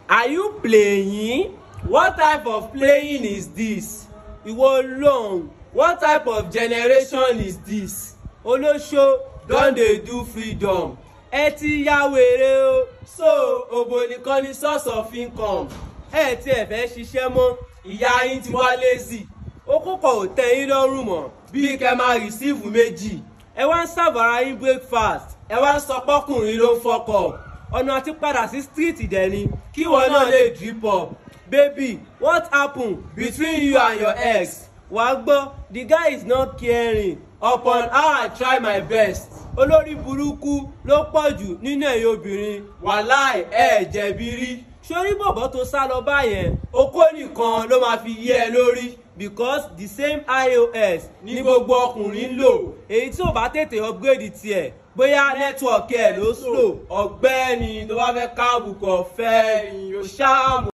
are you playing what type of playing is this ìwọ long what type of generation is this olóṣó don dey do freedom ẹ ti ya wèrè o so òbò nìkan ni source of income ẹ tí ẹ fẹ́ ṣiṣẹ́ mọ́ ìyá yín ti wá lazy ó kókò ò tẹ́ yín lọ́rùn mọ́ bí kẹ́ máa receive méjì ẹ wá ń sàbàrà yín breakfast ẹ wá ń sọ pọ́kùnrin ló ń fọkọ̀ ọ̀nà àti padà sí street dẹ̀ ni kí wọn náà lè drip up baby what happen between you and your ex wàá gbọ́ the guy is not caring upon how i try my best olórí burúkú ló pọ̀ jù nínú ẹ̀yin obìnrin wàláì ẹ̀ jẹ̀bi rí sórí bọ̀bọ̀ tó sá lọ báyẹn okó nìkan ló máa fi yé ẹ lórí because the same ios ní gbogbo ọkùnrin ń lò èyí tí ò bá tètè upgrade tiẹ̀ bóyá nẹ́tíwọ̀kì ẹ̀ ló slow ọ̀gbẹ́ni tó bá fẹ́ káàbùkọ̀ fẹ́ ni ó ṣáàmù.